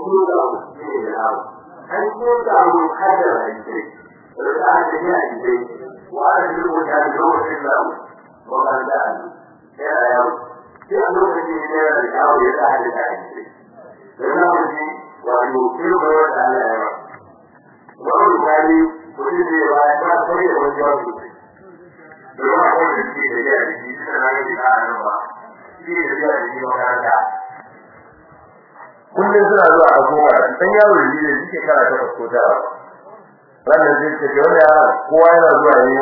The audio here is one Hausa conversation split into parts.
ko da ku ne da abu an ko da mu kada rai ce da aka yi a ce wa an yi ko da lokacin da wa ban da ya ya sai a lokacin da ya da yawo ya da hada da ce da na mutum wato kiro da Allah ya ba wannan kali kudi ne ba ya ba sai da wani jawabi da ba ko da shi da ya ji da na yi da nan ba shi da ya ji makaranta kullum suna zuwa a goma dan yaro ne da suke kara ta ko ta wannan zai ce wanda yara kowa yana zuwa ne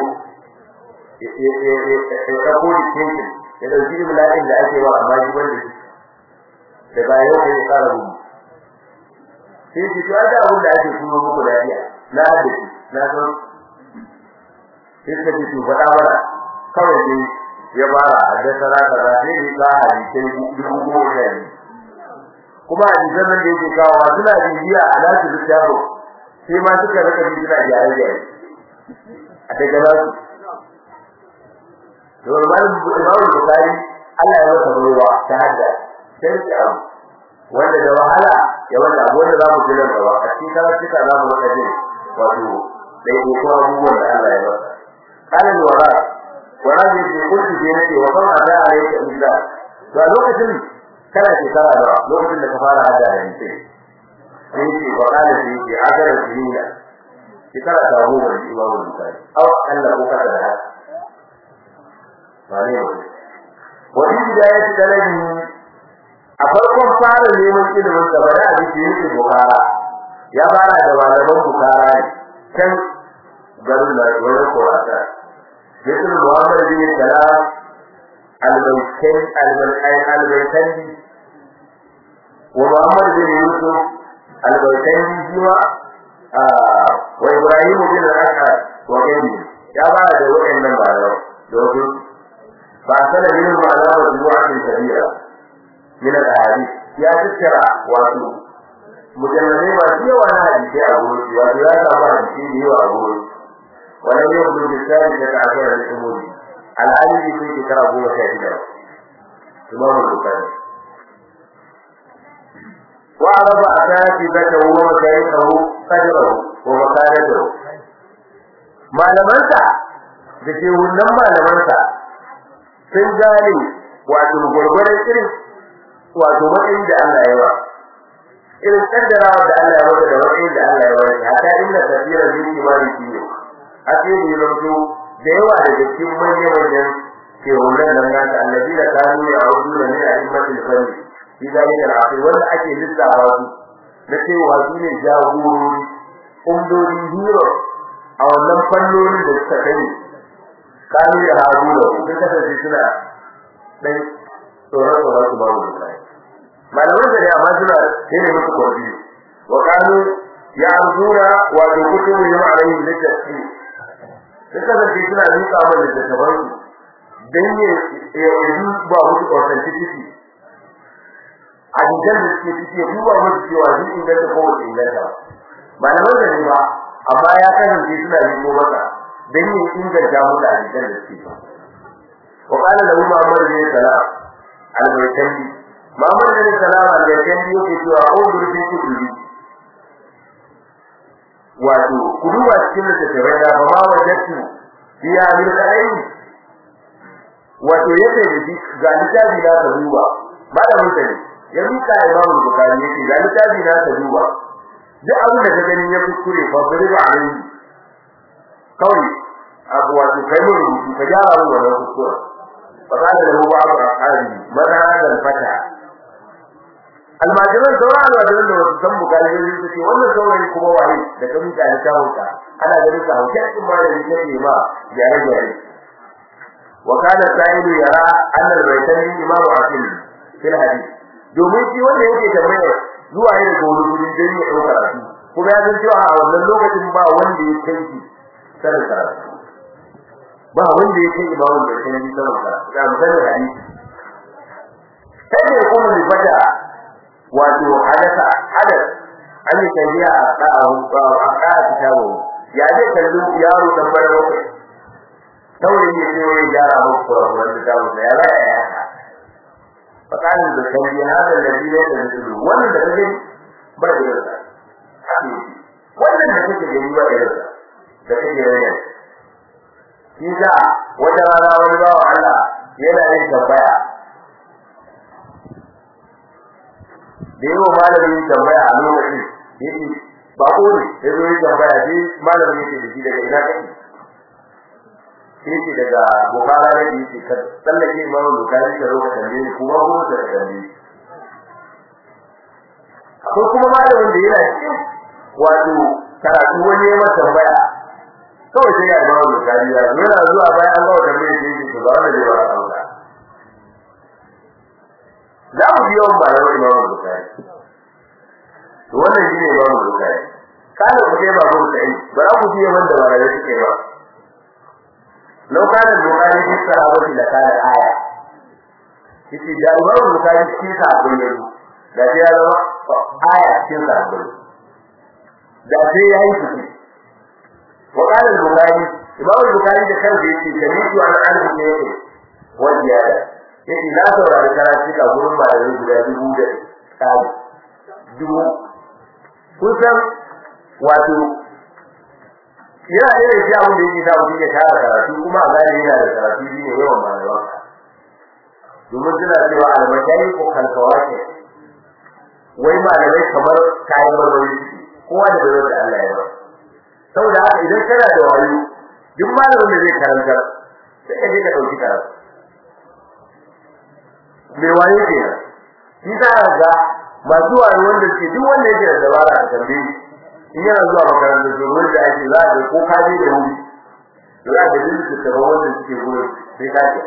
ya ta ko dikin ya dauki iblain da ake wa amma shi wanda daga yau kai ya kara gudu sai shi to da abin da ake kuma muku da iya na da shi na san sai ka ji faɗa mana kawai dai ya fara a da sarata da sai ni ka hadisi dubu goma da ni kuma hadisan nan da yake kawo suna bibiya a nasu littafin sai ma suka rika bi suna gyare gyare a daga nasu to malam Imam Bukhari Allah ya masa ruwa ta hadda sai ya wanda da wahala ya wanda abu wanda zamu ji nan gaba a cikin karatuka zamu wanda ji wato dai ko ko abubuwan da Allah ya masa kana wara wara ne ke kullu je ne wa kan ada alayka illa to a lokacin kana shekara da lokacin da ka fara hada da ni sai ce wa kana shi ke agara dinna shekara ta goma da Imam Bukhari aw Allah ko kada da wane ne wani bidayat talabi a farkon fara neman ilimin da bada a cikin yake bukara ya fara da malaman bukara ne can garin da wani kurata yake Muhammad bin Salam al-Baytan al-Baytan al-Baytani wa Muhammad bin Yusuf al-Baytani jiwa wa Ibrahim bin al-Asad wa Gani ya fara da waɗannan malaman domin فأرسل منهم على مجموعة كبيرة من الأحاديث يا تذكرة واتو مجلدين ما فيه وانا حديث أقول واتو لا تأمر حديث هو أقول ولم يخرج بالثالثة عشر للأمور الآن في ذكر أبو شاهدا إمام البخاري وعرف أساتذته ومشايخه قدره ومكانته ما لمنسى da ke wannan malamansa sun gane wato gurgurar irin wato matsayin da Allah ya ba irin kaddarawa da Allah ya baka da matsayin da Allah ya ba haka inda tafiyar bin imani shi a cikin yanzu da yawa daga cikin manyan manyan ke wannan nan nasa annabi da kanu ya audu da ne a immatul fanni shi da yake al'afi wanda ake lissafa su na cewa su ne jagorori umdori hero a wannan fannoni da suka kai kanu ya hagu da su kasance suna dan tsoron tsoron su babu da kai malaman da ya amma suna yana musu kwafi wa kanu ya arzura wa da kutubu yau alaihi littafi sun kasance suna miƙa wa littattafan su dan ne ya yi ba musu authenticity a jikin da suke ciki ya duba musu cewa sun inganta ko ba su inganta malaman da ne ba amma ya kasance suna nemo masa dan yin inganta mu da hadisan da suke wa qala lahu Muhammad bin Salam al-Baytani Muhammad bin Salam al-Baytani yake cewa ko durbi kudi wato kuduwa cikin littattafai da ba ma wajatu biya min kai wato yake da shi ga littafi da ka duba ba da mutane ya mika Imam Bukhari yake ga littafi da ka duba duk abin da ka gani ya kuskure fa bari ba alai kawai abu wato kai mun rubutu ka gyara mun wannan kuskure fa kana da ruwa abu akari mana hadal fata almajiran sauran almajiran da wasu san bukari ne su ce wannan saurayi kuma waye da ka mika da kawunka ana ganin ka hauke cikin malami ne ne ma gyare gyare wa kana sa'idu yara anna al-baytani imamu asil fil hadith domin shi wanda yake tambayar zuwa yin gori gurin dai ya dauka rafi kuma ya san cewa a wannan lokacin ba wanda ya kai shi sanin karatu ba wanda ya kai imamu da kai sanin karatu ga misalin hadisi sai ya kuma da fada wato hadasa hadas an yi tafiya a da'ahu a da'a kitabu ya zai kallu yaro dan bara bakwai saurayi ne sai ya gyara muku kurakuran kitabu da ya raya ya فقال البخاري هذا الذي ليس مثله wannan da kake ba irin sa wannan da kake gani ba irin sa da kake gani shi da wata rana wani bawa Allah yana yin tambaya da yawa malamin tambaya a lokacin yake ba ko ne ya zo yin tambaya sai malamin yake da shi daga ina kake sai ce daga bukara ne yake ka tsallake imamu bukari ka roka tambaye ni kuma ko da tambaye akwai kuma malamin da yana cikin wato karatu wani ya masa tambaya kawai sai ya imamu bukari ya zo yana zuwa bayan an gawa tambaye shi yake ba wanda zai ba a sauka za mu biyo malamin imamu bukari to wannan shine imamu bukari kana ku sai ba ku sai ba za ku biye wanda ba da suke ba لو كان البخاري في الصحابة لكان آية yace da Imam Bukhari cikin sahabbai ne da sai ya zama aya cikin sahabbai da sai ya yi shi wa qala al-Bukhari Imam Bukhari da kansa yace jami'u an alhu ne yake wani yada yace na saurari karatu ka gurin malamai guda dubu da tsari dubu kun san wato yana da yake abin da yake sa mutum ya tara karatu kuma a gane yana da karatu shi ne yawan malaman domin suna cewa almajai ko kalkawake wai malamai kamar kayan marmari kowa da bai da Allah ya ba saboda haka idan kana da wayo duk malamin da zai karanta sai ka je ka dauki karatu me wayo ke shi za ka ga masu wayo wanda ke duk wanda yake da dabara a tambaye in yana zuwa makarantar domin da ake za a ko ka je da wuri za a ga duk da wanda suke gurin sai ka ce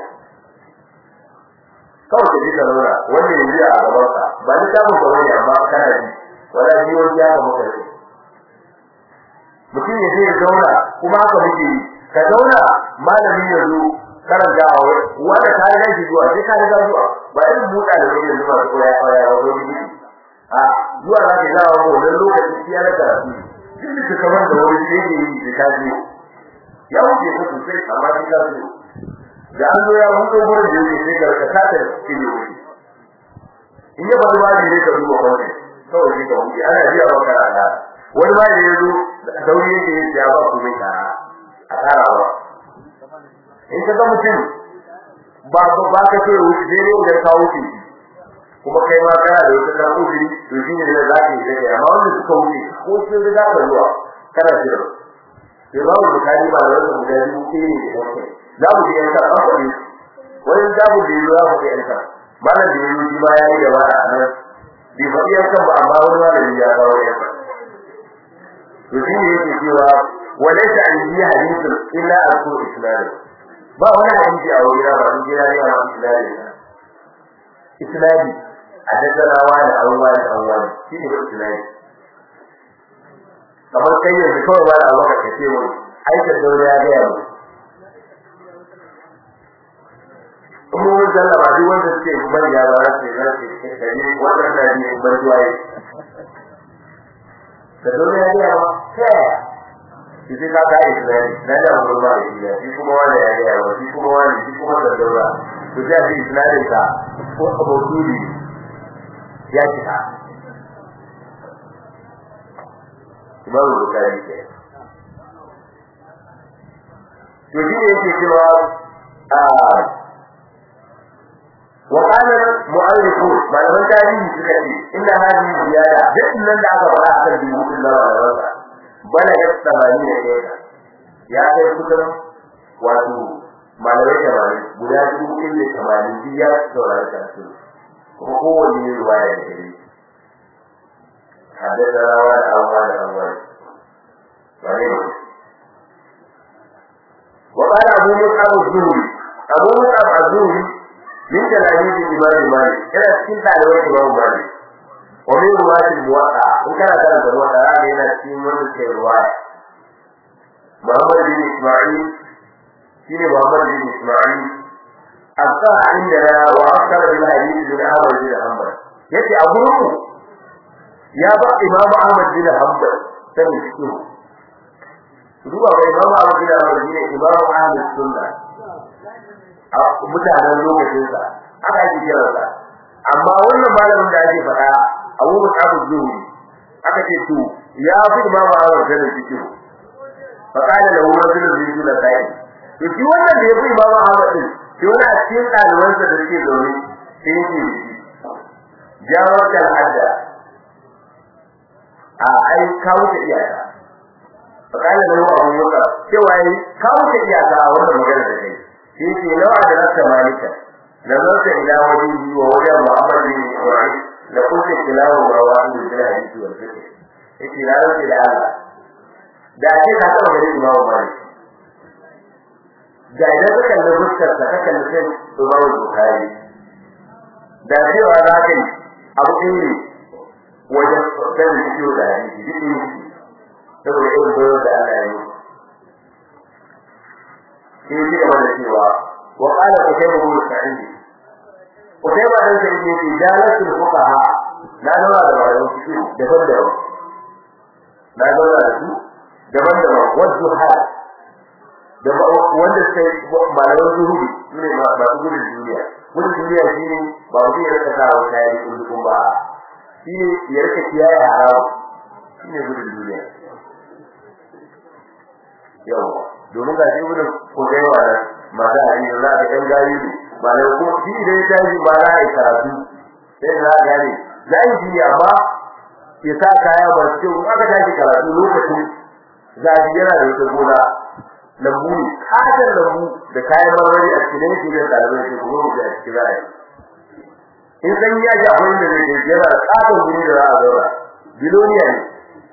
kawai ka ji ka zauna wanda ya ji a gaban ka ba ni samun ka wani amma kana ji wala ji wani ya ga maka ne mutum ya je ya zauna kuma haka muke yi ka zauna malami ya zo karanta a wanda ka riga shi zuwa sai ka riga zuwa ba irin buɗa da wani yanzu masu koya koya ba wani gidi a zuwa za ka zawa ko wani lokaci shi ya na karatu duk da kamar da wani sai ke yi da ka je ya wuce ka sosai amma sai ka zo da an zo ya hudo gurin da yake sai ka ta ta cikin wuri in ya bari wani ne ka duba kwanne kawai sai ka wuce ana jiya ba kana wani ba da yazo sauri yake ya ba ku mai kara a kara ba in ka ga mutum ba ba ba ka ce wuce dai ne idan ka wuce kuma kai ma kana da wata kan uzuri to shi ne da za ka yi take amma wanda suka wuce ko sun riga ka zuwa kana jira sai ba mu bukari ba da wata guda biyu ke ne da kai za mu ji yanka an faɗi wani zabu da yi za mu ji yanka malam da yi shi ma ya yi da wata a nan bai faɗi yanka ba amma wani malami ya kawo yanka to shi ne yake cewa walaysa an yi hadithun illa aku isnad ba wani hadisi a wuri ba in jira ne a isnad isnadi a daddara wani an wani an wani shi ne isnadi kamar kai yanzu kawai ba da abubakar ka ce wani aikin daure ya gaya mu kuma wani zallaba duk wanda suke manya ba za su yi za su yi kare wannan na ne ban zuwaye da daure ya gaya ma ta yaya shi sai ka ga islami na da wani ba da shi shi kuma wani ya gaya ma shi kuma wani shi kuma da daura to sai a ce islamin ka ko abokuri ya cika Imam Bukhari ke to shi ne yake cewa a wa qala mu'allifun malaman tarihi suka ce inda hadi ziyada duk nan da aka fara akan dubutun da wala bala ya tsamani da ya ya kai kusan wato malamai tamanin guda dubu inda tamanin biya saurari karatu kuma kowanne ruwaya da gare حدثنا وعن أول أول وقال أبو مصعب الزهري أبو مصعب الزهري من تلاميذ الإمام مالك كان سكنت على وجه الإمام مالك ومن رواة الموقع إن كان كان الموقع هذا هنا سكين من الرواية محمد بن إسماعيل سين محمد بن إسماعيل أبقى عندنا وأكثر بالحديث من أحمد بن حنبل يأتي أبوه ya ba Imam Ahmad bin Hanbal sanin shi ruwa ga Imam Ahmad bin Hanbal ne Imam Ahmad sunna a mutanen lokacin sa aka ji kira sa amma wannan malamin da ake faɗa Abu Mus'ab az-Zuhri aka ce to ya fi imam Ahmad da cikin fa kana lahu rajulun min dun sa'i to shi wannan da ya fi imam Ahmad din shi wani a cikin ɗalibansa da suke zaune sai yake jawar da hadda a ai kawo ta iyaka fa kana lahu abu muka cewa yi kawo ta iyaka a wannan magana da kai shi ke nawa da rasa malika nazarta ila wajhihi wa wajha Muhammad bin Ibrahim la kunta tilawa wa wa'id bil hadith wal fiqh yace na rantsi da Allah da ake ka taɓa gari Imam Malik da idan ka kalli fuskar sa ka kalli sai Imam Bukhari da cewa za ka yi abu ɗin ne wajen sanin ciwo da hadisi duk ne saboda irin bayar da Allah ya yi sai shi gaba da cewa wa qala kutayba bin sa'id kutayba dan sai yake jalatul fuqaha na zauna da malaman fiqh daban-daban na zauna da su daban-daban wasu hal da wanda sai malaman zuhudi ne ba su gudun duniya gudun duniya shine ba mu yi raka sa wata yayi kullum ba shine ya rika kiyaye haramu shine gudun duniya yawa domin ga shi gudun ko kai wa nan mata a yi za ka ɗan gari ne ba da ko shi idan ya tashi ba za a yi karatu sai za a gane za a yi amma ya sa kaya ba su in aka tashi karatu lokacin zafi yana da wata gona lambu ne katon lambu da kayan marmari a cikin yake da ɗalibai ke kuma mutu a cikin za a yi in san ya ji abin da zai je yana da katon guri da za a zauna biloniya ne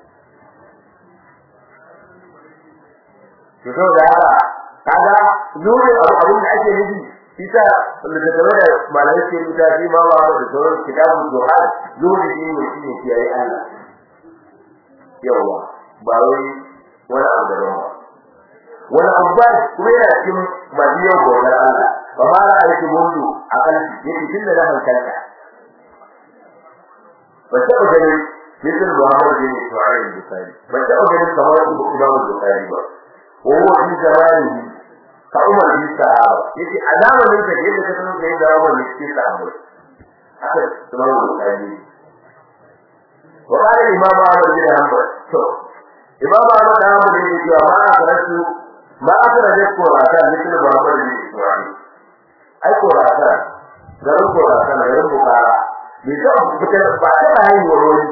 to saboda haka kaga nuna abu abin da ake nufi isa littattafai da malamai ke rubuta shi ma ba da sauran kitabun duha nuna shi ne shi ne kiyaye Allah yawa ba wai wani abu da ba wani abu ba kuma yana cikin masu yau bautar Allah ba ma da aiki mundu a kalfi yake tun da na hankalta ba taɓa ganin مثل محمد بن اسماعيل البخاري ما تأخذ كما الإمام البخاري بقى وهو في زمانه كعمر بن الصحابة يجي علامة من ذلك يجي كتنو في عمر بن الصحابة هذا إمام البخاري وقال الإمام أحمد بن حنبل شوف إمام أحمد بن حنبل يجي ما أخرجت ما أخرجت قرآن مثل محمد بن إسماعيل أي قرآن garin Khorasan garin Bukhara bai taɓa fitar ba ta haihuwar wani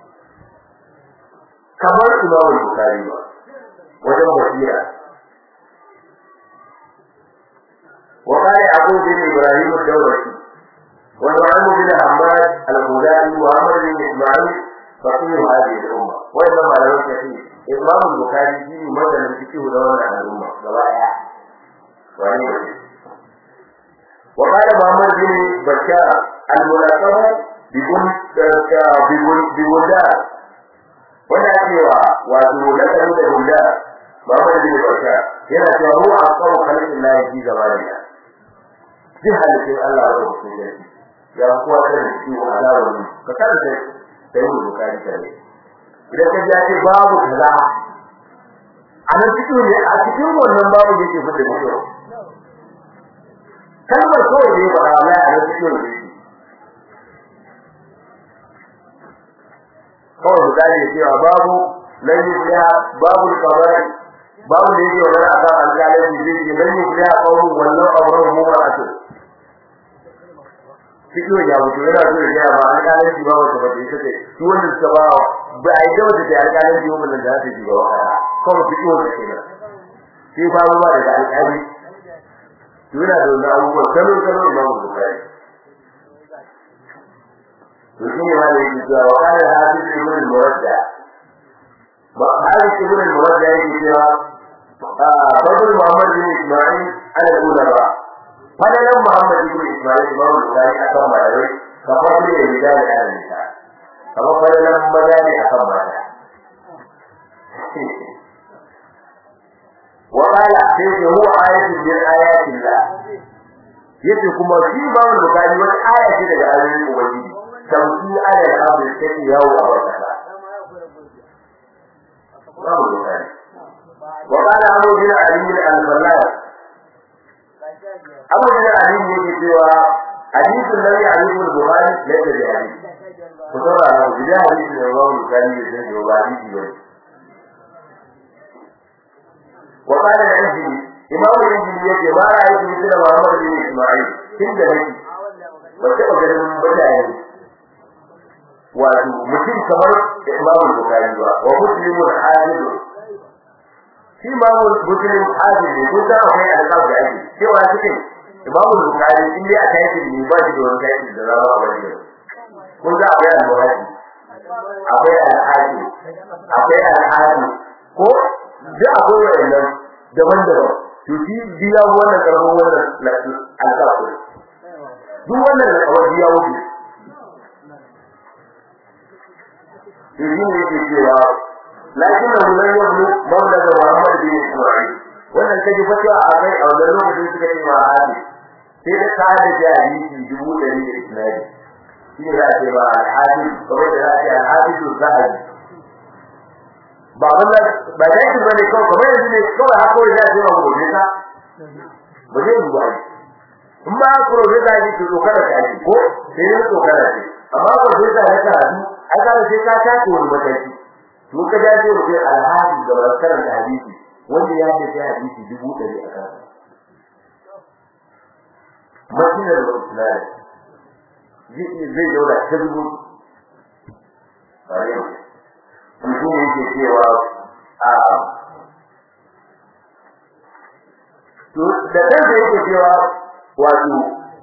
kamar Imam Bukhari ba wajen basira وقال يعقوب بن ابراهيم الدورقي ونعم بن حماد الهلالي وعمر بن اسماعيل فقيه هذه الامه وانما على وجه فيه امام البخاري في مثل الفقه دون عن الامه روايه وقال محمد بن بشار الملقب ببلدان wanda cewa wato lakarin da hulla Muhammad bin Bashar yana cewa mu a kawo kalin Allah ji gaba da ya ji halittin Allah da su ne ya kuwa da shi wa alawa ne ka kada da da yin bukari kare idan ka ji babu kaza a nan cikin ne a cikin wannan babu yake fita da shi kalmar kawai ne ba Allah a nan cikin ne kawai misali cewa babu lan yufliha babu kabari babu da yake wannan akan alƙalai zai ce lan yufliha qawmun wallahu amruhum mu'atu cikin ya mutu yana so ya ga ma alƙalai shi babu ta bace take shi wanda suka ba ba ai da wanda alƙalai shi wannan da zai shiga wa kawai cikin wanda kenan shi fa ba da alƙali yana da wannan abubuwa kalo kalo imamu bukari وشيء هذا الكتاب وقال حافظ ابن المرجع حافظ ابن المرجع الكتاب فضل محمد بن اسماعيل على العلماء فضل محمد بن اسماعيل امام البخاري اكرم عليه كفضل الرجال على النساء كما فضل المجال اكرم عليه وقال سيدي هو آية من آيات الله yace kuma shi ba wani bukari wata aya ce daga ayoyin ubangiji sauki ala al-amr take yawo a wata babu bukari wa qala abu bin ali al-fallal abu bin ali yake cewa hadithun nabi ali al-bukhari laysa bi hadith ku saurara ku ji hadisi da Imam Bukhari da zai yi ba hadisi ba wa qala al-Anjili Imam al-Anjili yake ma ra'aytu mithla Muhammad bin Isma'il tun da nake ba ta ganin mutane wato mutum kamar Imam Bukhari ba wa muslimun hadid shi Imam Muslim hadid ne kun san akwai alƙab da ake cewa cikin Imam Bukhari in dai aka yi ne ba shi da wani kai da zama a wajen kun ga akwai al-Bukhari akwai al-Hadid akwai al-Hadid ko duk akwai wannan daban-daban to shi biya wannan karfin wannan alƙab duk wannan da kawai biya wuce to shi ne yake cewa lakin da mun yi mawla da Muhammad bin Isma'il wannan kaji fatuwa a kai a wannan lokacin suka ce ma hadi sai da ka da jahili dubu ɗari da isnadi shi ne za a ce ba al-hadis kamar da za a ce al-hadis zahabi ba wannan ba da yake bane kawai kamar yanzu ne kawai haka wai za a ce ma gobe ka ba zai yi ba in ba profesa ne ke tsokara ta ake ko sai ne tsokara ce amma profesa ya karatu ai ka sai ka tace wani mataki to ka da ce mutum alhaji da barkaran da hadisi wanda ya ce sai hadisi dubu ɗari a kansa madinar islam zai daura ta dubu bare mutum yake cewa a to da kansa yake cewa wato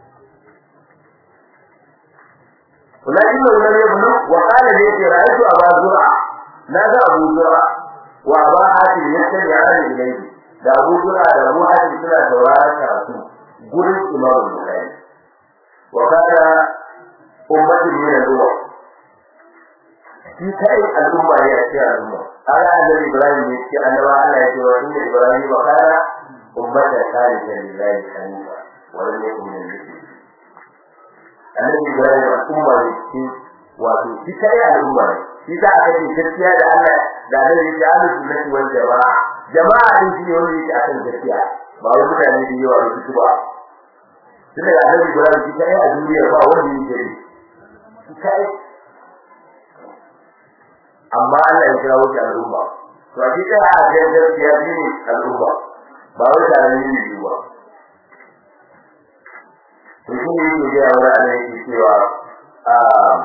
ولكنه لم يبلغ وقال لي رأيت أبا زرع نادى أبو زرع وأبا حاتم يستمعان إليه da Abu Zura da Abu Hatim suna sauraron karatu gurin Imam Bukhari wa kana ummatin min al-umma shi kai al'umma ne a cikin al'umma ala annabi Ibrahim ne ce annaba Allah ya ce wa inna Ibrahim wa kana ummatan qanitan lillahi hanifa wa lam yakun min al-mushrikeen annabi Ibrahim al'umma ne shi wato shi kai al'umma ne shi ta aka ce gaskiya da Allah da annabi ya alu sunnati wal jama'a jama'a din shi ne wanda yake akan gaskiya ba wai mutane da yawa su ba tunda da annabi Ibrahim shi kai a duniya ba wanda yake yi shi kai amma Allah ya kira wuce al'umma to a cikin a ga gaskiya ne al'umma ba wai tare ne ne ba to shi ne yake ga wani Allah yake cewa a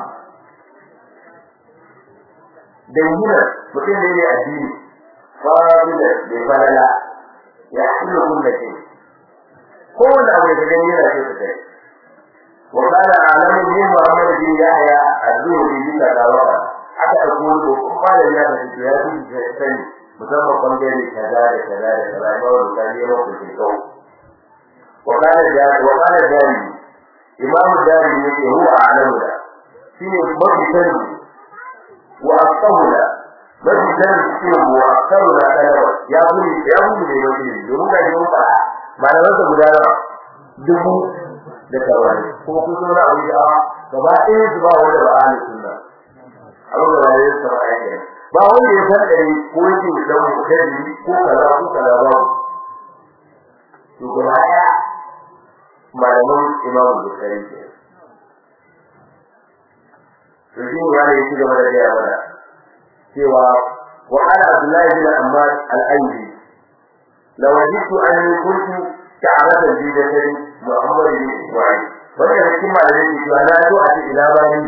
dangina mutum ne ne addini fadila da falala ya kullu kullu shay ko wanda abu da gani yana ce kai wa kana alamu min muhammad bin yahya az-zuhri bi tadawa aka dauko ko fara ya da shi ya ji sani musamman bangare kaza da kaza da kaza ba wanda kan yi mako ke kawo wa kana da wa kana da imamu dari ne ke huwa alamu da shine mafi sani wa asahula mafi sani shine wa asahula talawa ya buri ya buri ne wani ne domin ga shi mun fara malaman sa guda nawa dubu da kawai kuma kun zo na abu da gaba ɗaya su ba wanda ba ahli sunna abu da ba ya saba yake ba wanda ya san dare ko yake da mu kai ko kaza ko kaza ba to gaba ɗaya malaman imamu bukhari ke to shi ne yana yake gaba da gaya mana cewa wa ana abdullahi bin ammar al-ayyi law wajidtu anni kuntu ta'arada bi jasadi muhammad bin isma'il wannan cikin malamin ke cewa na so a ce ina ba ni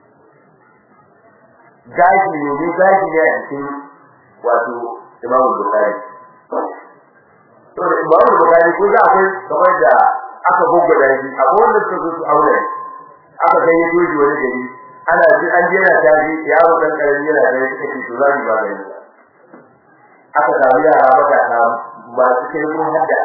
gashi ne ne gashi ne a cikin wato imamu bukhari to imamu bukhari ko da akwai kamar da aka goggo da shi akwai wanda suka zo su aure aka kai yaji wani gari ana ji an je na tafi yaro dan karami yana da yake ci to zai ba gani aka samu yara baka ta masu kai mun hadda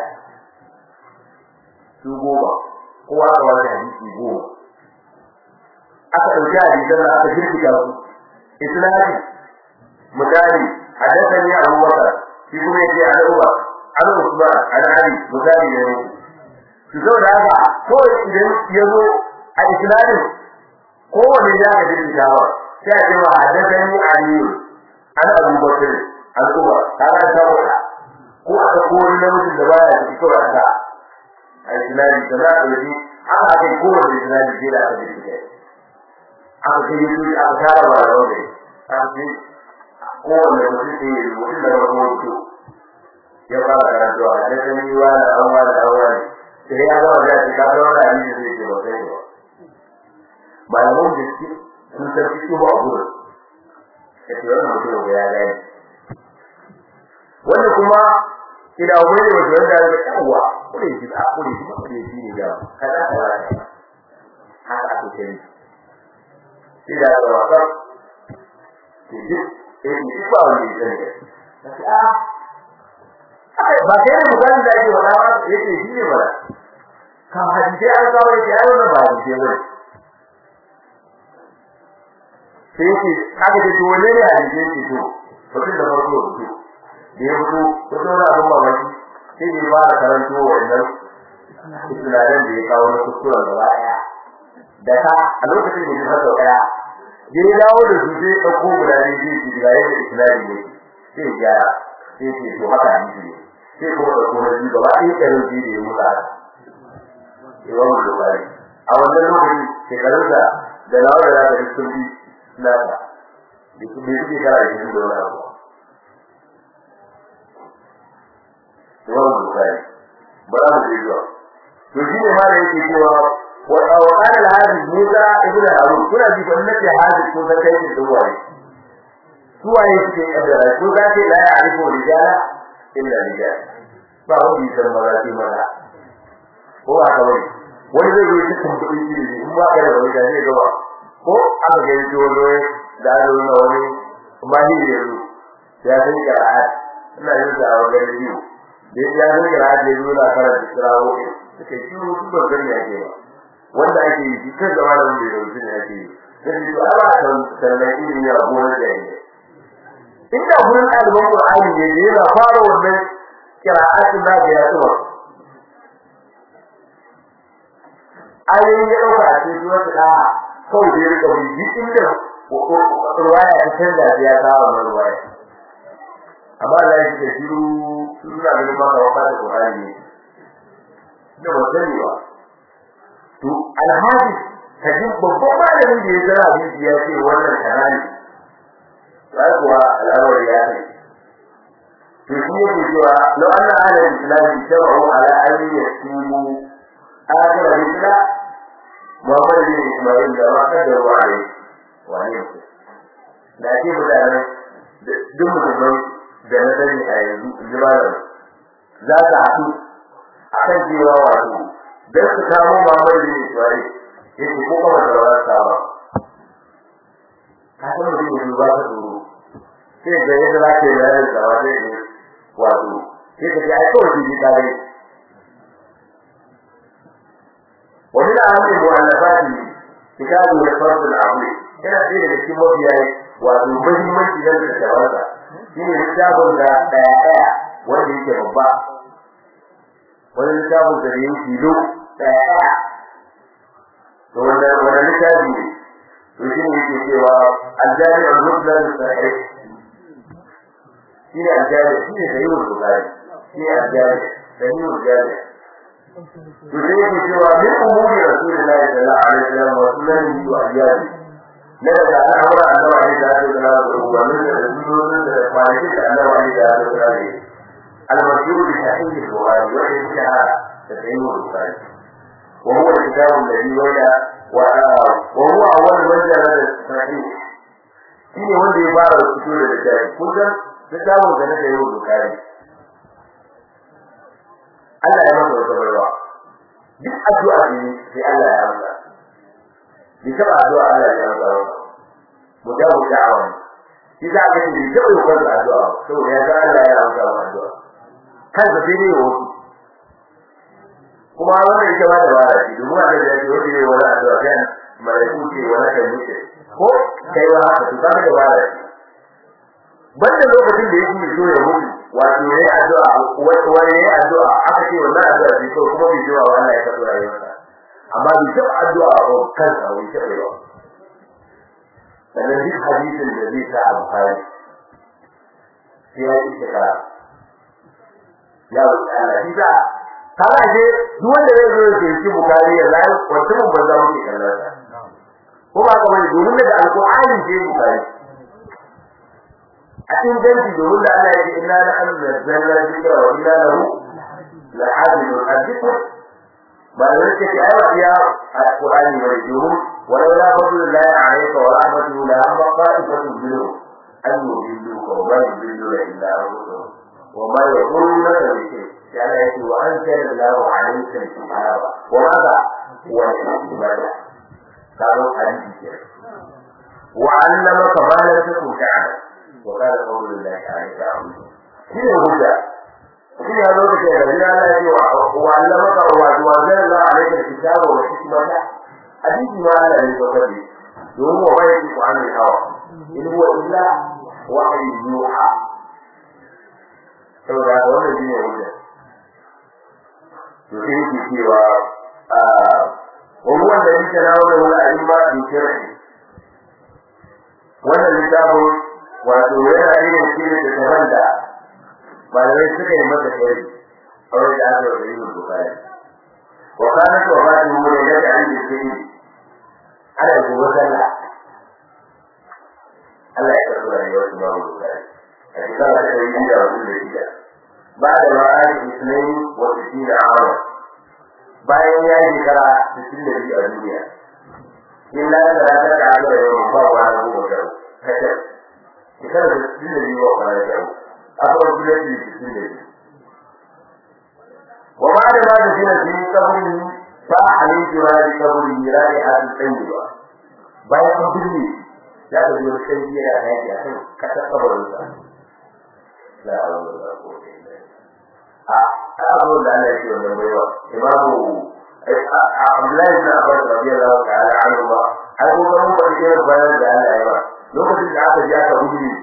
su goma kowa da wani hadisi goma aka dauki hadisan da aka jirkita su islami misali hadathani Abu Bakar shi kuma yake an Umar an Usman an Ali misali ne su zo da haka ko idan yazo a islamin kowane ya ga jirgin ba sai a ce wa hadathani Ali an Abu Bakar an Umar kaga ta wata ko a ko wani namijin da baya da kiko da a islami da za a yi haka kai kowane islami sai da aka jirgin aka kai yi aka tara ba da wani aka ce kowane mutum sai ya yi mutum da wani mutu ya fara karantuwa a da sani wa da an wa da an wa ne sai ya zama da shi ka zama da hadisi zai ce ba sai ba malaman da suke sun san fito ba a gurin ya ce wannan mutum ya gani wannan kuma idan wani ne wanda wanda ya yawa kure shi da kure shi ba kure shi ne ga kada ka wara haka ake kiri shi da ga wasa shi ji eh shi ba wani ne ne a ba sai da mutane da yake wala ba yake shi ne ba ka hadisi an kawo shi ai wannan ba hadisi ne sai yake kaga da dole ne hadisi ne to mutum da farko to da ya fito ko da abin mamaki sai ya fara karanto wannan islamin da ya kawo na kuskuren gaba daya da ta a lokacin da ya fasa daya da ya dawo da su sai ɗauko guda ne zai ci ga yadda islami ne sai ya sai ce to haka ne ne sai kuma ɗauko na biyu gaba ɗaya karin ji da ya mutu yawan bukari a wannan lokacin shekarunsa da nawa da za ka yi sun fi nasa da kuma suke kara da shi da wani abu Imam Bukhari ba za mu je zuwa to shi ne ma da yake cewa wa wa qala al-hadith Musa ibn Harun kuna ji ban nace hadith ko sai kai da wani su waye suke kaddara ko za ce la ya'rifu rijala illa rijal ba wani san maza ce maza ko ba ka wani wani zai yi cikin kudi shi ne in ba ka da wani zai ga ba ko aka ga yi wani da wani wani mahiri yanzu ya san qira'at ina yin da wajen biyu da ya zo kira da ya zo na karanta kirawo suka yi shiru su ban gani ake ba wanda ake yi kan da malamin da yau ne ake yi sai su ala kan sannan ilimi a gonar da yake inda gurin ɗaliban Qur'ani ne da yana fara wannan kira'atin da ya tsuma ayoyin ya ɗauka a cikin wata da kawai da ya rika bi duk inda ruwaya ta canza ya kawo wannan ruwaya amma Allah ya ce shiru suna ganin maka wa fara Qur'ani ne da wasani ba to alhadi kaji babban malamin da ya zara hadisi ya ce wannan karani sai kuwa al'amari ya ce to shi yake cewa law anna ahla al-islam tabu ala an yasimu akhir al-islam Muhammad bin Ismail da ma kada wa alai wa ne da ke mutanen duk musulmai da na sani a yanzu jimalar za ta haɗu a kan cewa wato don su kamo mamar da Ismail ya ce ko kuma da wani sama ka san mutum yanzu ba ta tsoro sai ga yadda za ka yi ranar da wata ne wato sai ka ce ai kawai jiji ta gai wani da hannun mu'allafati kitabu da farsul abu yana ɗaya daga cikin mafiya wato muhimmanci don da shawarta shine littafin da daya daya wanda yake babba wani littafin da yake filo daya daya to wanda wanda littafi ne to shine yake cewa al-jami' al-muslim sahih shine al-jami' shine sahih al-bukhari shine al-jami' sahih al-jami' to sai yake cewa min umuri rasulillahi sallallahu alaihi wasallam wa sunnatihi wa ayyadihi na daga al'amura annabi ne da ake gana da ubannin da sunonin da kwanakin da annabi ne da ake gana da al-mashhur bi sahih al-bukhari wa shahara da sahih al-bukhari wa huwa al-kitab alladhi wada wa wa huwa awwal man jarada sahih shine wanda ya fara fito da littafi kun san littafin da na sahih al-bukhari Allah ya masa wata barwa duk addu'a ne sai Allah ya amsa bi taba addu'a Allah ya amsa ba mujabu da'awa shi za ka yi da yau kan addu'a saboda ya ga Allah ya amsa wa addu'a kan da sai ne wasu kuma wannan ita ma da bara shi domin Allah ya ce wanda yayi wani addu'a kan malaiku ce wani kan muke ko kai wa haka to kaga da bara shi banda lokacin da yake so ya mutu wato yayi addu'a wani yayi addu'a aka ce wannan addu'a ce ko kuma bai jiwa Allah ya kaso rayuwarsa amma bai taɓa addu'a ba kansa wai taɓa ba sannan duk hadisin da zai sa alfahari sai ya ci shekara ya wuce Allah shi sa kana je duk wanda zai zo ya ce bukari ya zai wata mun banza muke kallon sa ko ba ka bane domin daga alqur'ani ce bukari a cikin dangi domin da Allah ya ce inna nahnu nazzalna dhikra wa inna lahu lahafizun hadithu ba da yake ce ai ba ya alqur'ani bane domin walau la fadlullahi alayka wa rahmatuhu la amma qa'ifatun minhum an yudilluka wa ma yudilluna illa anfusahum wa ma yaquluna bi ya Allah ya ce wa anzala Allahu alayka al-kitaba wa madha wa al-hikmata قالوا حديث وعلمك ما لم تكن تعلم وقال قول الله عليك عظيم شنو الهدى شنو هذا الشيء الذي لا يجوع وعلمك وانزل الله عليك الكتاب والحكمة حديث ما لا يتوكل يوم ما يكشف عن الهوى إن هو إلا وحي يوحى saboda wannan shine hujja to sai yake cewa وهو الذي تناوله الأئمة بشرعه wannan littafin wato yana irin shirin da ta banda malamai suka yi masa shari a wani da aka yi yin bukari wa kana to ba ta mu ne da an yi shiri ana gobe sallah Allah ya karɓi rayuwar su ba mu bukari a shekara ta yi da wasu da shida ba da ma'ani isnai wa sittina awa bayan ya yi shekara 62 a duniya illa da ta da aka da yawan ba wa na goma da kace shekara 62 ba wa na yau akwai bulati 62 wa ma da ma da shi ne kaburi ba halittu ma da kaburi ya rai a cikin ba bayan an birni ya da biyo sai ya da yake a kan kasa kabarin sa la hawla wala quwwata illa billah a abu da Allah yake wannan baiwa imamu Abdullahi bin Abbas radiyallahu ta'ala anhu ba ai ko kan ba da irin bayan da Allah ya ba lokacin da aka ji aka gudu shi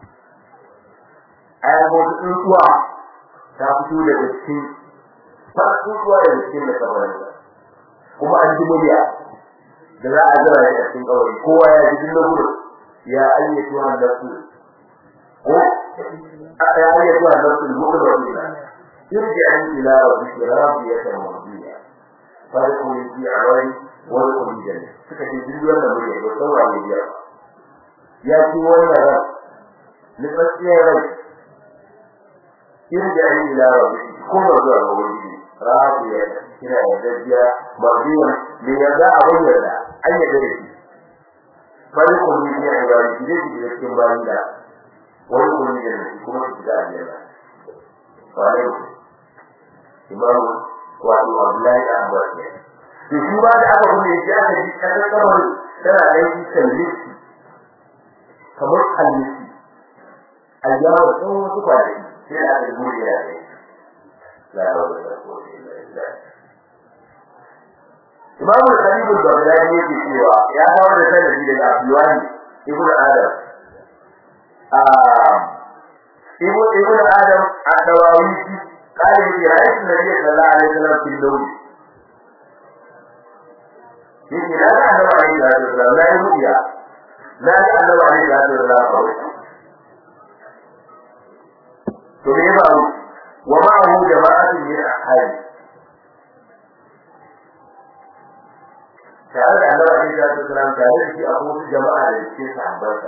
ai ko tsuwa ta fito daga cikin ba tsuwa daga cikin da kabarin kuma an ji murya da za a jira shi a cikin kawai kowa ya ji dinna gudu ya ayyatu an nafsu ko a ya ayyatu an nafsu al-mu'minina ارجع إلى ربك راضية مرضية فادخل في عوالي وادخل الجنة فكتي جلد ولا مريع وصور على الجنة يأتي ولا رب لفتي رب ارجع إلى ربك كل رجوع وولي راضية هنا يدجى مرضية ليدع ويدع أي درس فادخل في عوالي جلد إلى الكمباري وادخل الجنة كما تدعى الجنة وعليكم imamu wato Abdullahi da Abbas ne to shi ba da aka kuma yake aka ji kan kamar tana aiki kallisi kamar kallisi ayyawa sun wasu kwanaki sai da aka gode da ne la hawla wala quwwata illa billah Imamu Khalid al-Baghdadi yake cewa ya kawo da sanadi daga Abdullah ibn Adam ah ibn Adam ad-Dawawi قال لي رأيت النبي صلى الله عليه وسلم في اللون يجي لا أنه عليه الصلاة والسلام لا يرؤيا لا أنه عليه الصلاة والسلام قوي تبيبه ومعه جماعة من أحادي تعالى أنه عليه الصلاة والسلام تعالى في أبوه جماعة للشيء صحبته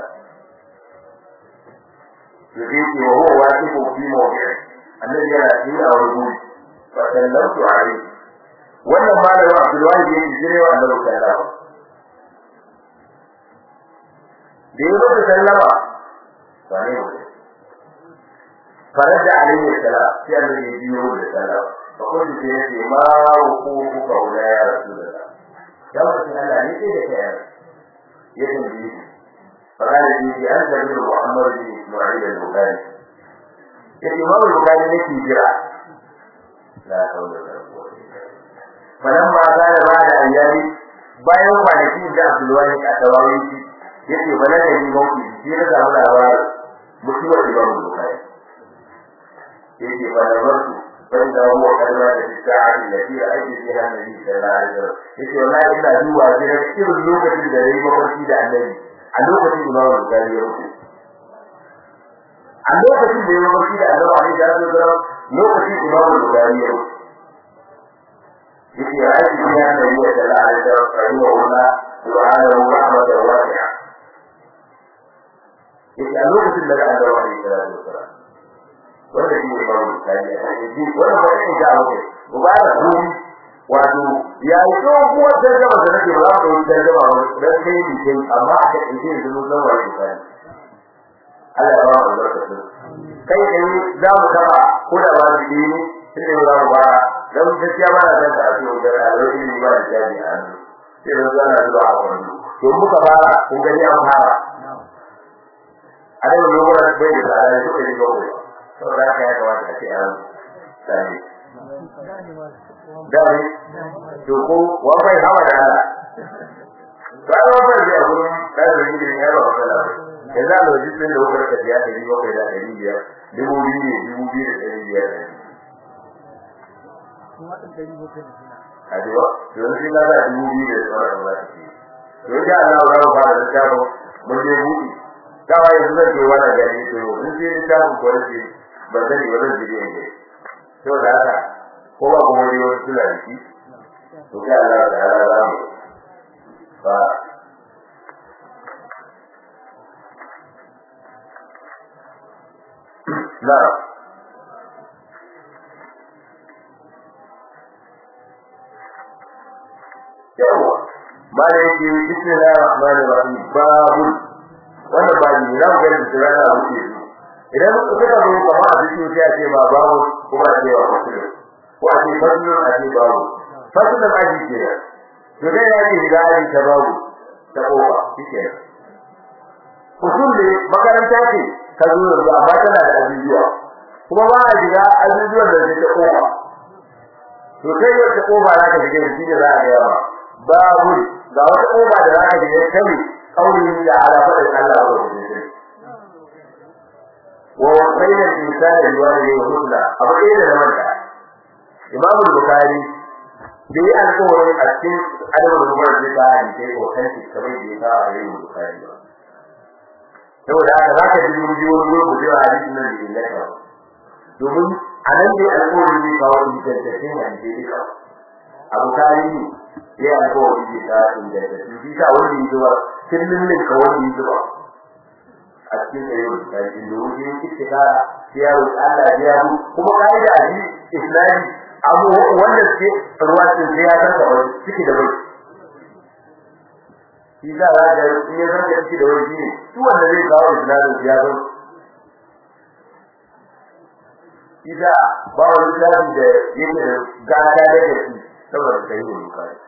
يجيك وهو واقف في موضعه الذي يأتي أو يقول فسلمت عليه wannan malamin Abdulwahid yake jirewa annabi sallallahu da yi masa sallama ba ne ba farada alayhi salam sai annabi ya biyo da sallama fa kullu sai ya ce ma hukuku ka wala ya rasulullah ya wasu Allah ne sai da kai ya tambaye shi fa kana ji an da Muhammad bin Isma'il al-Bukhari ya imam al-bukhari nake jira la hawla wala quwwata illa billah falamma kana ba'da ayyami bayan kwanaki da Abdullahi ka tawaye shi yace bana da ni mauki shi na samu labarin mutuwar imam al-bukhari yace fa da barku bai da huwa kalma da sa'ati da fi aiki fiha nabi sallallahu alaihi wasallam yace wallahi ina duba sai irin lokacin da yayi mafarki da annabi a lokacin imam al-bukhari ya rubuta a lokacin da ya mafarki da Allah alaihi wasallam lokacin Imam Bukhari ya yake aiki ya da ya da Allah da rahimahullah subhanahu wa ta'ala wasi'a yake a lokacin da Allah ya yi salatu wasalam wanda shi ne babu misali a cikin wannan ba ne ga wuce mubara duri wato ya yi doguwar tarjama da nake ba za mu yi tarjama ba dan kai ni kai amma aka ce da mun san wani misali Allah ya ba mu barkatu kai kai za mu taba ko da ba da ni sai mu za mu ba dan gaskiya ba da ta ce da alƙawari ne ba da jami a hannu sai mun zana zuwa a kwando to muka fara kun gani an fara a da lokacin bai da tsada ne suka yi gobe saboda haka ya kamata a ce an sani dare to ko wa bai hawa da Allah ba wa bai da gurin dalilin gidan ya ba matsala ba yanzu a lokacin da kuka rika biya ɗari bakwai da ɗari biyar dubu biyu ne dubu biyu da ɗari biyar a jiwa yanzu shi kaza dubu biyu da sauran ba su ke to ya Allah za mu fara littafin mun je buɗe dawa yanzu zan je wannan gari to in je littafin ko ce ban sani ba zan je ne to da haka ko ba kuma dai wasu suna da shi to sai Allah ta ala za mu ba na yawa ba da yake bismillahir rahmanir rahim babu wannan ba ni na ga da tsara da wuce idan kuka ga mu ba a cikin sai a ce ba babu kuma a ce ba mutum ko a ce fadlu a ce babu fadlu da aji ke to dai ya ce ga aji ta babu ta kowa shike usul ne makaranta ce ta zo yanzu amma tana da ajujuwa kuma ba a shiga ajujuwan da ta kowa to kai wata kofa za ka shiga shi ne za a ga babu ga wata kofa da za ka shiga kai قوله تعالى فقد الله ورسوله ووصينا الإنسان بوالديه حسنا أبو إيه لمن إمام البخاري da yi alkawarin a cikin adabin rubar da ta hali sai ko kanci kamar da ya kawo a yayin bukari ba saboda haka za ka ji mun ji wani gurbin da hadisi nan da illata ba domin a nan dai alkawarin zai kawo ingantaccen hadisi duka a bukari ne ya yi alkawarin zai kawo ingantaccen shi sa wanda ya zuwa kullum ne ka wanda ya zuba a cikin tsayin bukari da wuce ya kike kara sai ya roƙi Allah ya yi kuma kaida a ji islami abu wanda suke ruwa cikin sai ya san da wani ciki da bai shi za a ga in ya san da ciki da wani ne su wanda zai kawo islamin ya san shi za ba wani islami da yake da gata da gaske saboda kai ne bukari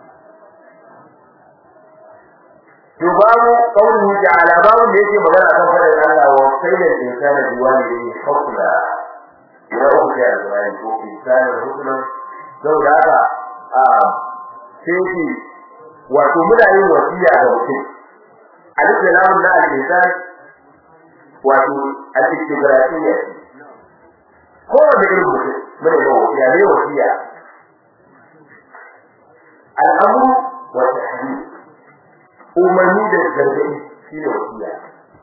to babu kaunin ta'ala babu da yake magana kan fadar Allah wa sayyidul insani biwalidayhi hukma ya rubuta alƙur'ani ko insani hukma saboda haka a sai wato muna yin wasiya ga mutum al-islamu na al-insan wato al-istigrafiyya ko da irin mutum muna yin wasiya ne wasiya al-amru wa tahdid umarni da gargaɗi shi ne wasiya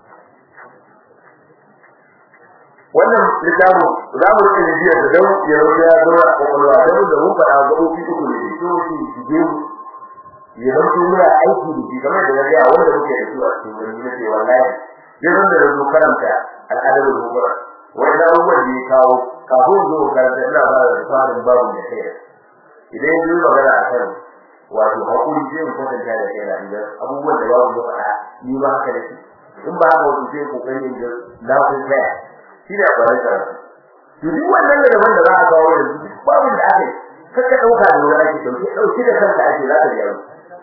wannan littafin za mu rike jiya da dau ya rubuta ya zo a kwakwalwa don da mun faɗa ga ofi uku ne da to shi shige mu ya zanto muna aiki da shi kamar da na gaya wanda muke da su a cikin wani na ce wallahi duk wanda da zo karanta al'adar rubura wani abubuwan da ya kawo kafin zo karanta ina ba da tsarin babu da kai idan ya zo magana a kan wato hakuri sai mu kwatanta da kai idan abubuwan da babu da fara ni ba haka da shi in ba haka wato sai kokarin da na kun kai shi da kwarai da to duk wannan da daban da za a kawo yanzu babu da ake kaka dauka da wani ake dauke dauki da kanka ake za ka biya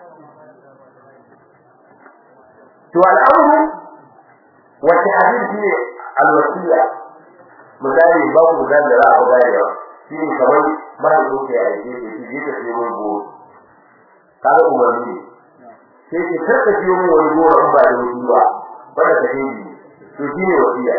to al'amru wa ta'dil shi alwasiya misali ba ku da da za a ga yawa shi ne kamar mahaifin ka ya aike shi shi ka sai mun go kaga umarni sai ki tarka shi mun wani gora in ba da wani ba bada ka yi to shi ne wasiya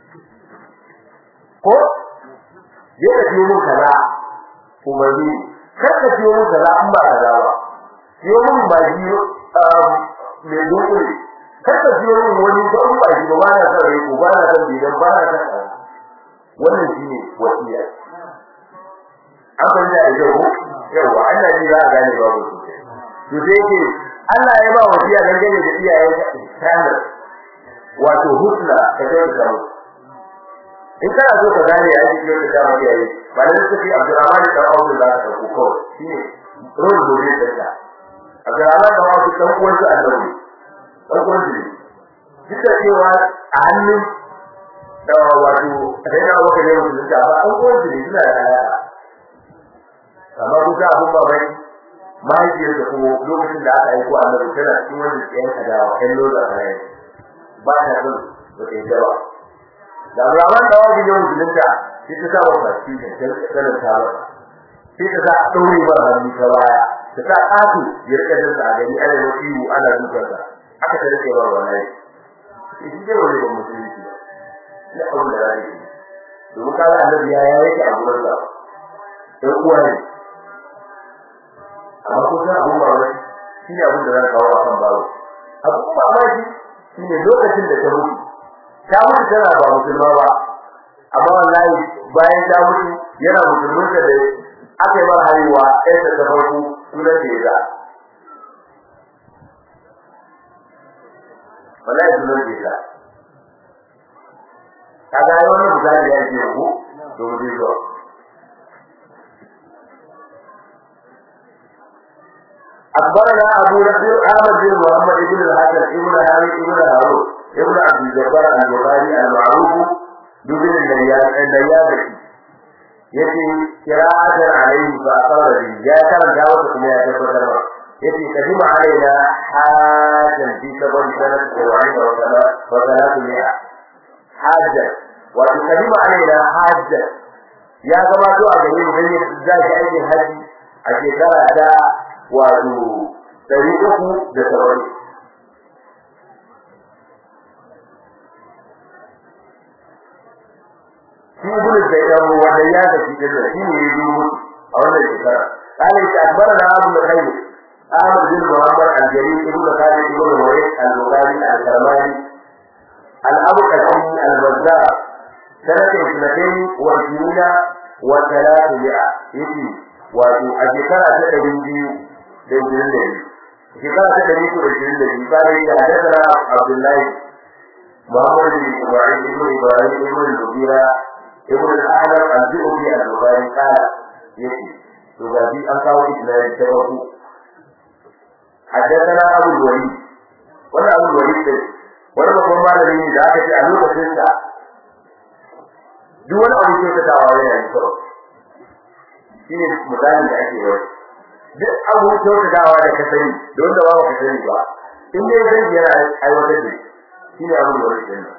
ko je ka siyo mun kaza umarni kar ka siyo mun kaza in ba kaza ba siyo mun ba ji mai dukuri kar ka siyo mun wani ba in ba ji ba ba na son rai ko ba na son bidan ba na son wannan shi ne wasiya an ban da yau yawa Allah ji za a gane babu sosai to sai ke Allah ya ba wasiya dangane da iyayen ihsana wato husna ka ga da mu in kana so ka gane ya ji da dama iyaye ba da suke Abdurrahman da Abu da ka ko ko shine role model da ta Abdurrahman da Abu dan uwan su annabi dan uwan su duk da cewa a hannun da wato sai na waka ne mutum da ba an uwan su ne suna da alaka amma kuka abun ba bai mahaifiyar da kuma lokacin da aka aiko annabi tana cikin wanda ke yanka da kan loda rai ba ta son ba ta yi ba da Abraham da wani ne musulunta shi ta sa wa baki da sanin ta ba shi ta sa daure ba hannu ta baya ta sa kafu ya rika da sa gani ana yi iwu ana dukar sa aka ta rike ba wallahi shi ne wani ba musulunci ba ne abin da zai yi domin kaga annabi ya yake a gurin sa dan uwa ne amma ko sai abun ba wai shi ne abin da zan kawo akan bawo abun ba wai shi ne lokacin da ta mutu ta mutu tana ba musulma ba amma wallahi bayan ta mutu yana musulunta da aka yi mar haihuwa ɗaya ta farko sunan da ya ga wallahi sunan da ya ga kaga ai wannan misali ya ce ku domin zuwa أخبرنا أبو نصر أحمد بن محمد بن الحسن ابن هاري ابن هارون ابن عبد الجبار البخاري المعروف بابن النيابي yace qira'atan alayhi fa aqara bi ya karanta wata kuma ya tabbatar ba yace kadima alaina hajan fi sabon sanat qur'ani wa sala wa salatu mi'a hajja wa kadima alaina hajja ya zama to a gare mu dan ya zaki aikin haji a shekara ta wato ɗari uku da saba'in shi ibnu zayyan wanda ya ga shi da shi ne ya dubo a wannan shekara kana shi akbar da abu da kai Ahmad bin Muhammad al-Jarir ibn Khalid ibn Huwais al-Bukhari al-Karmani al-Abu Qasim al-Bazzar سنة اثنتين وعشرين وثلاثمائة يتي wato a shekara ta ɗari biyu da ishirin da biyu shekara ta ɗari uku da ishirin da biyu bayan ya haddasa Abdullahi Muhammad bin Ibrahim ibn Ibrahim ibn Zubira ibn al-Ahmad al-Zuhri al-Bukhari kala yace to ga bi an kawo isnadi ta farko haddathana Abu Walid wannan Abu Walid din wani babban malami ne da aka ce a lokacin sa duk wani abu ke tattawa yana da kyau shine misalin da ake yi duk abu kyautatawa da ka sani da wanda ba ka sani ba in dai zan yana aiwatar da shine abu da wani sani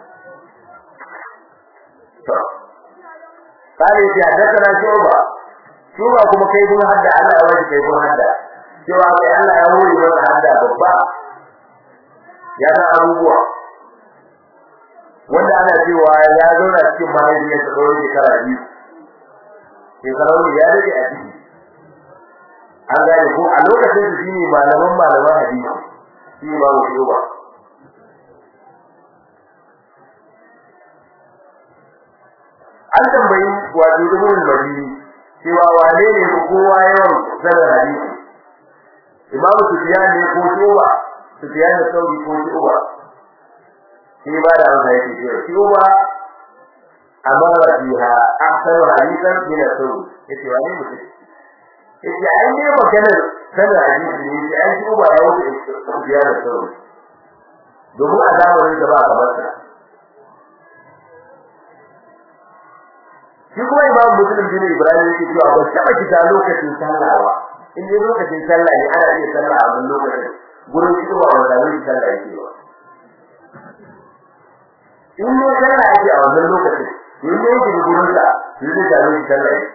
to kare shi a dakara shoba shoba kuma kai kun hadda Allah ya wani kai kun hadda cewa kai Allah ya wuri maka hadda babba ya san abubuwa wanda ana cewa ya zauna cikin mahaifiyarsa tsawon shekara biyu shekarar ya rage a ciki an gane ko a lokacin da shine malaman malaman hadisi shi ba mu shigo ba an tambayi wato ibn madini cewa wane ne ko kowa yawan sanar hadisi imamu sufyan ne ko shuba sufyan da sauri ko shuba shi ba da amsa yake cewa shuba amara fiha ahsanu hadisan min as-sunnah yace wani mutum yace ai ne magana sanar hadisi ne yace ai shuba ya wuce sufyan da sauri domin a zamanin da ba kamar sa shi kuma imam muslim bin ibrahim yake cewa ba taba kita lokacin sallah ba in dai lokacin sallah ne ana iya sallah a wannan lokacin gurin shi ba wanda ne sallah yake ba in ne sallah yake a wannan lokacin in ne yake gurin sa shi zai da ne sallah yake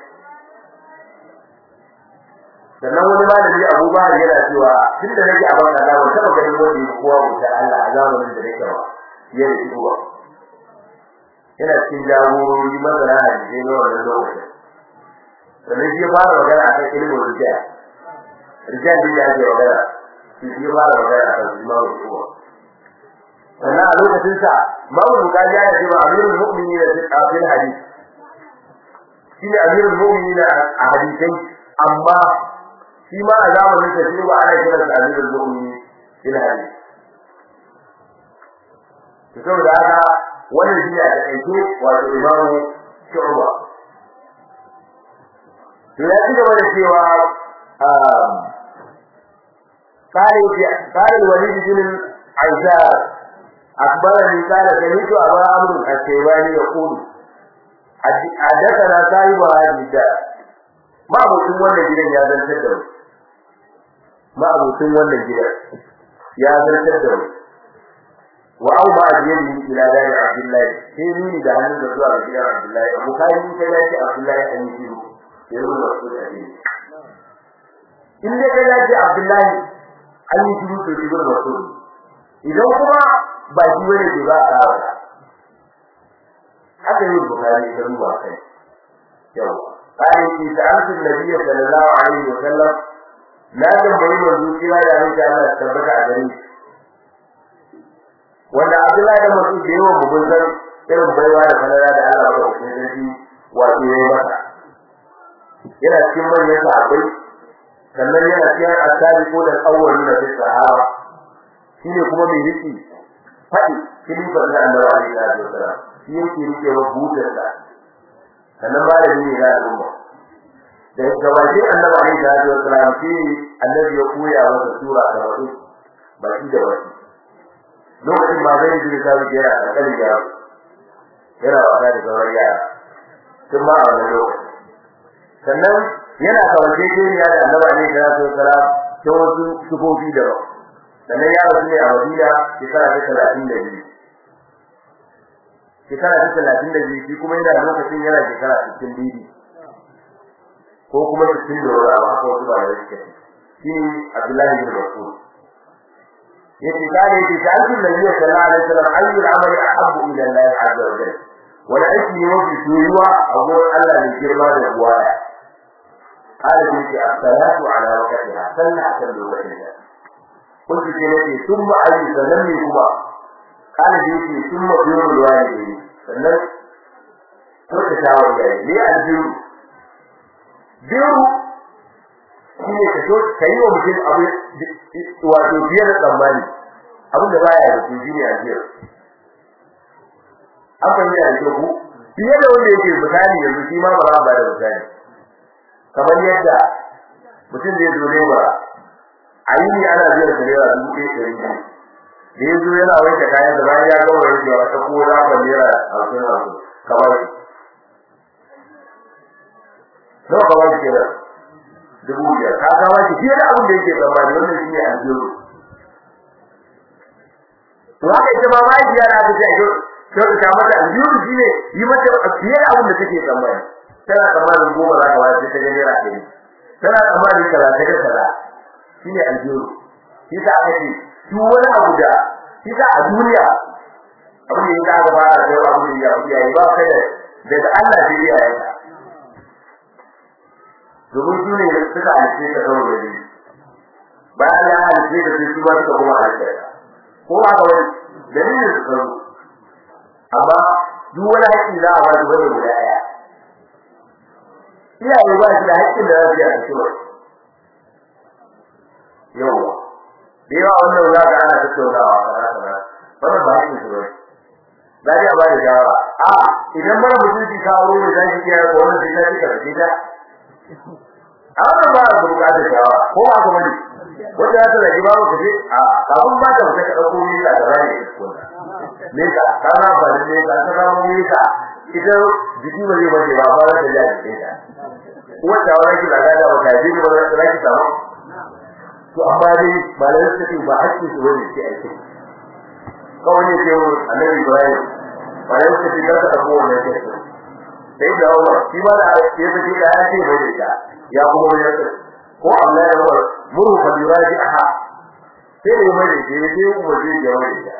sannan wani malami Abu Bakar yana cewa tunda nake a baka Allah ban taba ganin wanda yake kowa wuta Allah a zamanin da nake ba yana shigowa yana cikin jagorori masana hadisi na wannan lokacin sannan shi fara magana akan ilimin rijal rijal din da ake magana shi shi fara magana akan imamu kuwa sannan a lokacin sa mamu bukari ya ce ba amirul mu'minin da fil hadith shi ne amirul mu'minin a hadisai amma shi ma a zamanin sa shi ba ana kiransa amirul mu'minin ila hadith to saboda haka wannan shi a takaice wato imamu shu'ba to ya ci gaba da cewa قال قال الوليد بن العزار أخبرني قال سمعت أبا عمرو الشيباني يقول حدثنا صاحب هذه الدار ما أبوتون wannan gidan ya zantar da mu ma abutun wannan gidan ya zantar da mu wa au ma ajiyani ila dari abdullahi sai ni da hannun da zuwa gidan abdullahi abu kai ni kai yake abdullahi an yi shiru sai mun wasu da ni in dai kai yake abdullahi an yi shiru to shi gurin wasu idan kuma ba shi bane ke ba a rawa haka yi bukari da ruwa kai yau قال في سألت النبي صلى الله عليه وسلم لا تنبغي منذ كلا يا رجال الله تثبت عليه wanda Abdullahi da Mas'ud da yawan mun san irin baiwa da falala da Allah ya dauke da shi wato yayi masa yana cikin manyan sahabbai sannan yana cikin asabiqu da awwalin da sahaba shine kuma mai riki fadi kilifar da Allah alaihi wasallam shi yake rike wa butar da sannan malami ne ga al'umma da gabaje annabi alaihi wasallam shi annabi ya koya masa sura da wasu ba shi da wasu lokacin ma zai ji ta wuce yana da kalli ya yana wasa da sauran yara tun ma a wannan lokaci sannan yana kawace kiriya da annabi alaihi wasallam ta wasu sufofi da ba sannan ya rasu ne a Madina shekara ta talatin da biyu shekara ta talatin da biyu shi kuma yana lokacin yana shekara sittin biyu ko kuma sittin da wani abu haka wasu ba da suke shi Abdullahi bin Mas'ud yace kare yace ta alkin nabi sallallahu alaihi wasallam ayyul amali ahabbu ila Allah azza wa jalla wala aiki ne mafi soyuwa a gurin Allah ne girma da buwaya قال بنتي الصلاة على وقتها صلى على وقتها قلت لنفسي ثم أي سلمي هو قال بنتي ثم بر الوالدين sannan turka shawar yayi ne aljiru biyu shine ka so kai wa mutum abu wato biyar da tsammani abin da baya da shi ne aljiru an fahimta da ku fiye da wanda yake misali yanzu shi ma ba za ba da misali kamar yadda mutum zai zo ne ba a yi ne ana biyar da naira dubu ɗaya ɗari biyu da ya zo yana wanke kayan da bayan ya gama wanke wa ta ko za ka naira hamsin hamsin kamar shi nawa kamar shi kenan dubu biyar ka kama shi fiye da abin da yake tsammani wannan shi ne aljihu to haka ita ma mahaifiya na ta ce kyau ta mata aljihu shi ne yi mata fiye da abin da take tsammani tana tsammanin goma za ka ba sai ta ga naira ɗari tana tsammanin kaza ta ga kaza shi ne aljihu shi ta aka ce duk wani abu da shi ta a duniya abin da ya ga fara da abu da ya yi ba kai da daga Allah sai ya yi domin su ne suka halice ka kawai da ni bayan ya halice ka sai su ba suka kuma halice ka ko haka wani dalilin su karo amma duk wani haƙƙi za a ba su bane guda ɗaya iyaye ba su da haƙƙin da za su yi a cikin yawa da yawa wannan za ka ana tattaunawa kaza kaza wannan ba haƙƙin su bane za a ba da shawara a idan mara mutunci ka aure ne za ki kiyaye ko wannan sai ta ci karfe ta a wannan ba a buƙatar shawara ko ba ka bane wanda ya tsara ba ka je a kafin ba ta ka dauko ni da gaba ne ne ka kana ba ne ka ta samu ni ka ita jiki ba zai bace ba ba ta ya ji ta wanda wani ki daga da wata ji ba za ta ki samu to amma dai malai su ce ba hakki su wani ke aiki kawai ne ke annabi Ibrahim malai su ce ka ta ko wannan ke sai da Allah shi ma da ya ce da ya ce bai da ya kuma ya ce ko Allah ya bar muru fa yuraji aha sai ne mai da ke sai kuma zai ya mai da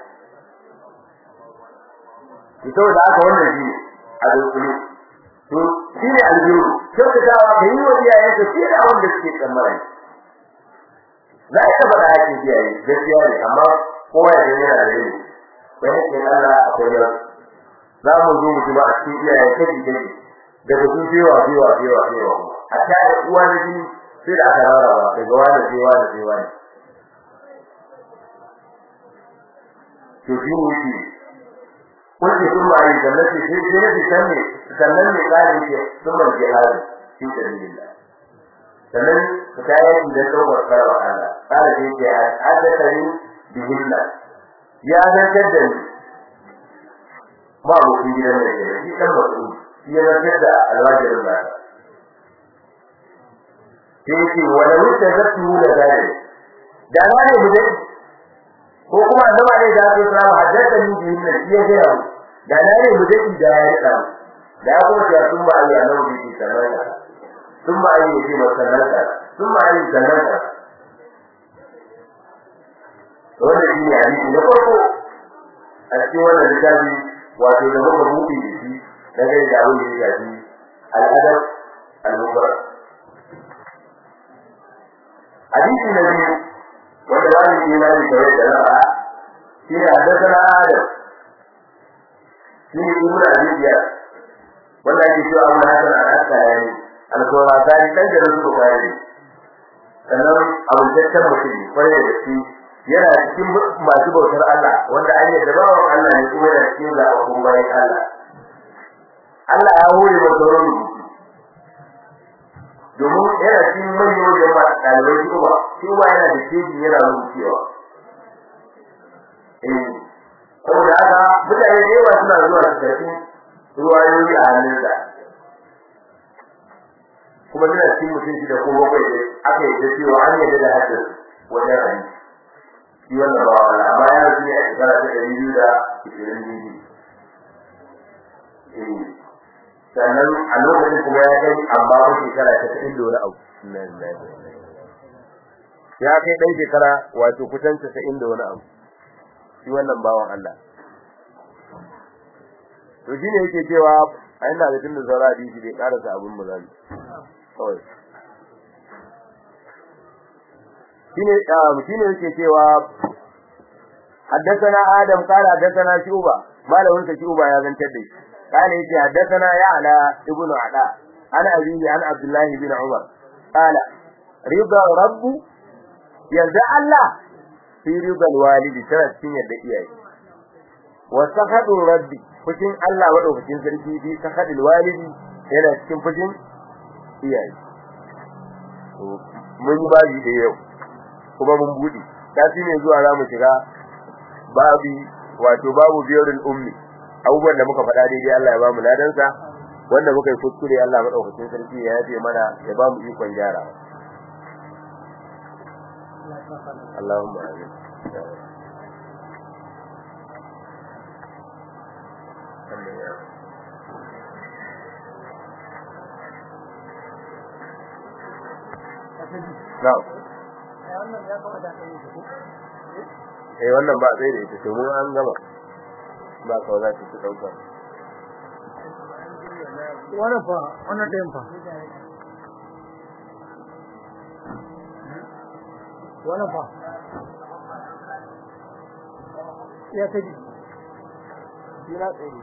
ito da aka wannan shi a dukkan to shi ne aljiru sai ka dawo ka yi wa iyaye ka shi da wanda suke tsammani za a taba da hakin iyaye gaskiya ne amma kowa ya gani yana da rai sai hakkin Allah akwai yau za mu zo mu ji ba a cikin iyaye kaji kaji daga sun cewa cewa cewa cewa a ta da uwa na jini sai da aka rara ba daga wani sai wani sai wani to shi ne shi kullu sun ba yi sannan sai sai sai sai sanne sannan ne kalin ke sun ban jihadi fi sabilillah sannan ta yi da daukar karwa Allah kala sai ce haddathani bihinna ya zartar da ni ba mu kun gidan da ke shi kan mutum ya zartar da alwajirin ba sai ce wala wuta zattu da gare da na ne mu dai ko kuma annaba ne da sai salamu haddata ni bi min iya gaya mu da na ne mu dai da ya rika da ko ta sun ba Allah nan bi sanarka sun ba ayi shi ba sanarka sun ba ayi sanarka wannan shi ne hadisi na farko a cikin wannan littafi wato da muka buɗe da shi dangane da abin da ya shafi al'adab al-mubarak hadisi na biyu wanda ba ni imani kawai da ra'a shi ne haddasa adam shi ne ibn abidiya wanda ake cewa abu hasan al-asqalani al-qurasani dan da rasu bukari sannan abu tattan mutum kwarai da shi yana cikin masu bautar Allah wanda an yadda bawan Allah ne kuma yana cikin zaɓaɓɓun bayan Allah Allah ya hore masa sauran rubutu domin yana cikin manyan wajen ba ɗalibai su ba shi ba yana da keji yana rubucewa eh saboda haka mutane da yawa suna zuwa su karfi ruwayoyi a hannunsa kuma suna cikin mutum shi da ko bakwai da aka yi da cewa an yadda da haddin wajen hadisi shi wannan ba wala amma ya rasu ne a shekara ta ɗari biyu da ishirin biyu eh sannan a lokacin kuma ya kai amma ko shekara ta ɗari da wani abu ya kai ɗan shekara wato kusan casa'in da wani abu shi wannan bawan Allah to shine yake cewa a ina da tunda saura hadisi bai karasa abin mu zan kawai shine shine yake cewa حدثنا آدم قال حدثنا شعبة ما له انت شعبة يا بنت الدين قال يتي حدثنا يعلى ابن علاء عن أبيه عن عبد الله بن عمر قال رضا رب يرضى الله في رضا الوالد ترى سنة دقيقة وسخط ربي فشن الله ودو فشن سركي في سخط الوالد yana cikin fushin iyaye mun yi babi da yau kuma mun buɗe tafi ne zuwa za mu shiga babi wato babu biyarul ummi abubuwan da muka faɗa daidai Allah ya ba mu ladansa wanda muka yi kuskure Allah madaukakin sarki ya yafe mana ya ba mu ikon gyara Allahumma amin Na'am. eh wannan ba sai da ita to mun an gama ba ka za ta dauka wannan fa wannan ɗayan fa wannan fa ya kaji ina tsaye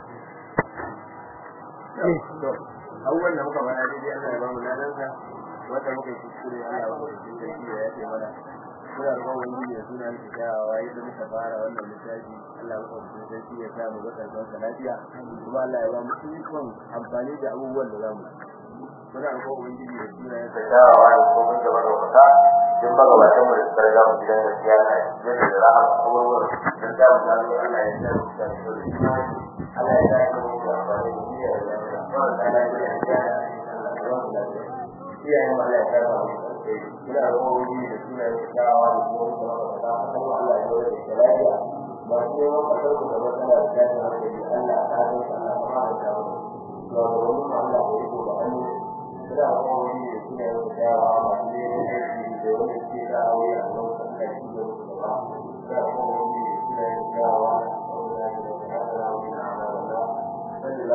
to abubuwan da muka faɗa daidai Allah ya ba mu ladansa wanda muka yi kuskure Allah ya ba mu sarki ya yafe mana muna roƙon wani da suna da kyawawa yadda muka fara wannan littafi Allah ya ba mu sarki ya sa mu ga karɓar sa lafiya kuma Allah ya ba mu ikon amfani da abubuwan da zamu muna roƙon wani da suna da kyawawa da kuma da barkata din ba gabatan mu da suka riga mu gidan gaskiya na yadda da rahama kuma dan da mu gano Allah ya sa mu da Allah ya sa mu da amfani da duniya da lafiya wannan da lafiya ya iyayen Allah ya karba mu ina roƙon da suna da kyawawa da kuma da barkata kuma Allah ya yi da lafiya ba sai mun ka dauka da matsala da ta hankali Allah ta zo Allah kuma da ta zo to wannan Allah ya yi da hannu ina roƙon da suna da kyawawa da kuma da wani ke da aure